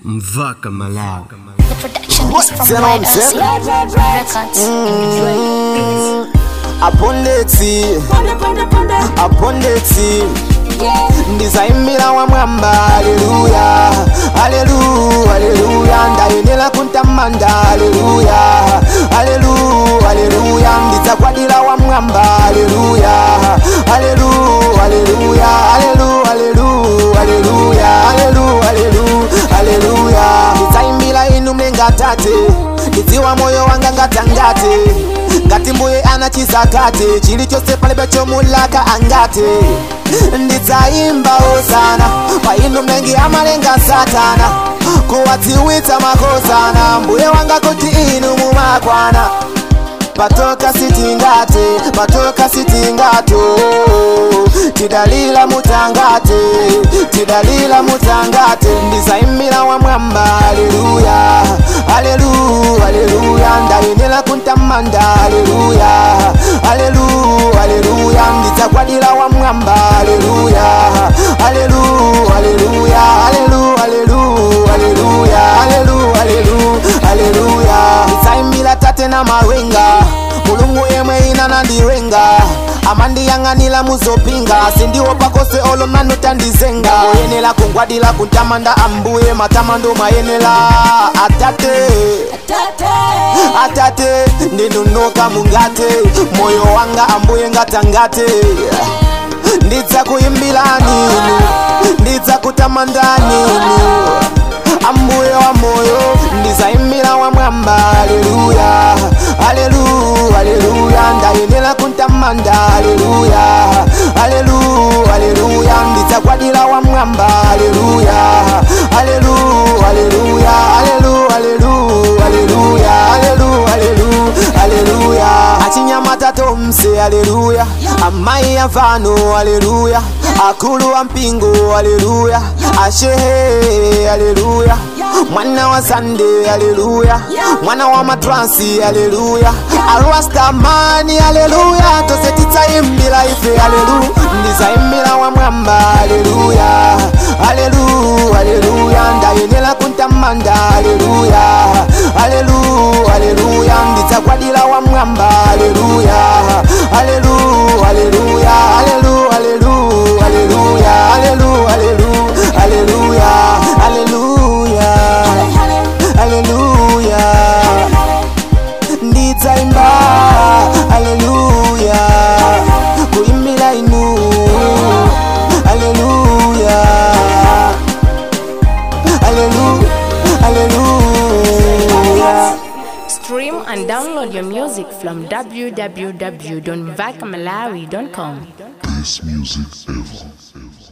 Mvaka Malawi. The production is from Tell White him, tell Records. apondeti apondeti ndizaimira wa mwamba aleluya aleluya aleluya ndayenera kuntamanda aleluya aleluya aleluya ndizakwadira wa mwamba aleluya aleluya aleluya aleluya aleluya aleluya aleluya aleluya aleluya ndizaimbira inu mlenga tate ndidziwa moyo wanga ngatangate ngati mbuye anachizakate chilichonse palibe chomulaka angate ndidzaimba osana pa inu mlengi amalenga satana kuwadziwitsa makosana mbuye wanga kuti inu mumakwana patoka sitingate patoka sitingato tidalila mutangate tidalila mutangate ndizaimira wa mwamba aleluya aleluya aleluya ndayenera kuntamanda aleluya aleluya aleluya ndidzakwadira wa mwamba aleluya aleluya aleluya aleluya aleluya aleluya aleluya aleluya aleluya ndidzaimira tate na mawenga mulungu yemwe ina nandiwenga amandiyang'anira muzopinga sindiwo pakose olo manutandizenga oyenera kungwadira kuntamanda ambuye matamando mayenera atate atate ndinunuka mungate moyo wanga ambuye ngatangate ndidza kuyimbira ninu ndidza kutamanda ninu ambuye wa moyo ndizaimira wa mwamba aleluya aleluya aleluya ndayenera kuntamanda aleluya aleluya aleluya ndidzakwadira wa mwamba aleluya aleluya aleluya aleluya aleluya aleluya aleluya aleluya aleluya achinyamata tomse aleluya amayi avano aleluya akulu wa mpingo aleluya ashehe aleluya mwana wa sande aleluya mwana wa matransi aleluya arwastamani aleluya tose titsaimbira ife aleluya ndizaimbira wa mwamba aleluya aleluya aleluya ndayenera kuntamanda aleluya aleluya aleluya ndidzakwadira wa mwamba aleluya aleluya aleluya aleluya aleluya aleluya aleluya aleluya aleluya aleluya aleluya ndidzaimba aleluya kuimbira inu aleluya aleluya aleluya Stream and download your music from www.vacamalawi.com. Best music ever.